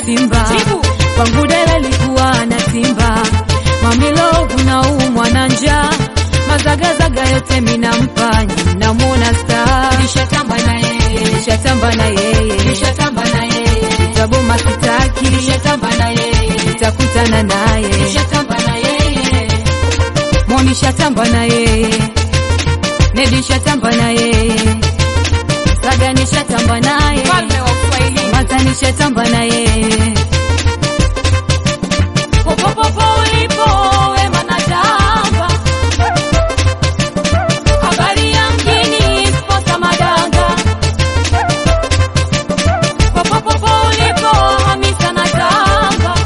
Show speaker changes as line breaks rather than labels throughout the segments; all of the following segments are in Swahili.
simba
Jibu.
kwangu dela likuwa na simba mamilo unaumwa na njaa mazagazaga yote minampa namwona star
nishatamba na yeye
nishatamba na yeye
nishatamba na yeye
taboma kitaki
nishatamba na yeye
nitakutana naye
nishatamba na yeye
monishatamba na yeye nedishatamba na yeye saga nishatamba naye
mfalme wa Kiswahili
mata nishatamba na yeye
popopopo ulipo wema natamba habari ya mjini sposa madanga popopopo ulipo hamisa natamba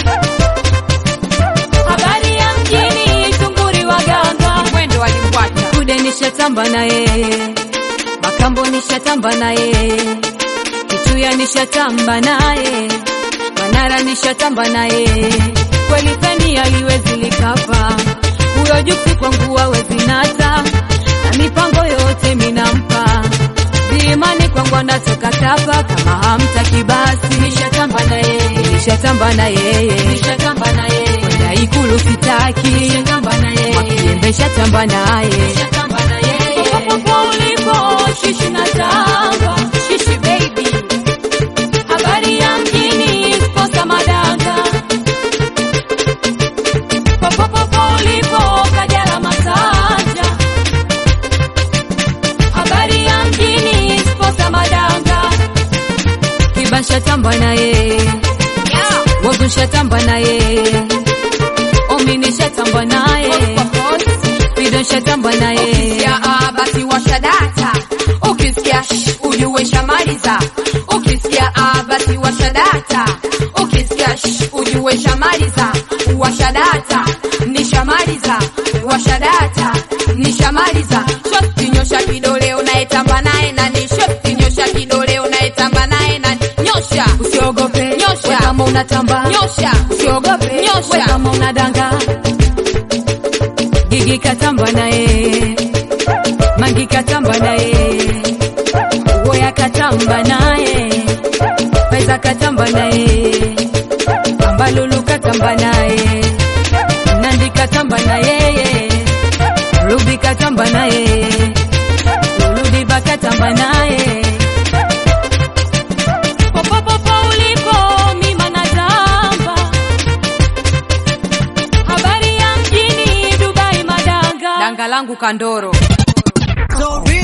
habari ya mjini tunguri waganga mwendo walimbwata
kude nishatamba na yeye makambo nishatamba na yeye kituya nishatamba naye manara nishatamba na yeye kweli peni aliwezi likapa huyo juksi kwangu awezi nata na mipango yote minampa viimani kwangu anatoka tapa kama hamtaki basi
nishatamba na yeye
nishatamba na yeye
nishatamba na yeye
kwenda ikulu sitaki
nishatamba na yeye
makiembe shatamba naye
nishatamba na yeye popopopo ulipo shishi na tamba shishi baby habari ya mjini sposa madanga popopopo ulipo kajala masanja habari ya mjini sposa madanga
kiba shatamba na yeye
yeah.
wagu shatamba na yeye omini shatamba naye fido shatamba na yeye
Ukisikia ah, basi washa data, ukisikia shh, ujue shamaliza. Ukisikia ah, basi washa data, ukisikia shh, ujue shamaliza. Washa data, nishamaliza. Washa data, nishamaliza. Shosti nyosha kidole unayetamba naye nani? Shosti nyosha kidole unayetamba naye nani? Nyosha,
usiogope
Nyosha.
we kama unatamba
nyosha,
usiogope
Nyosha.
we kama unadanga gigi katamba na yeye mangi katamba na yeye woya katamba naye pesa katamba na yeye ambalulu katamba naye nandi katamba na yeye rubi katamba na yeye uludiba katamba naye
popopopo ulipo mima natamba habari ya mjini dubai madanga danga langu kandoro
So real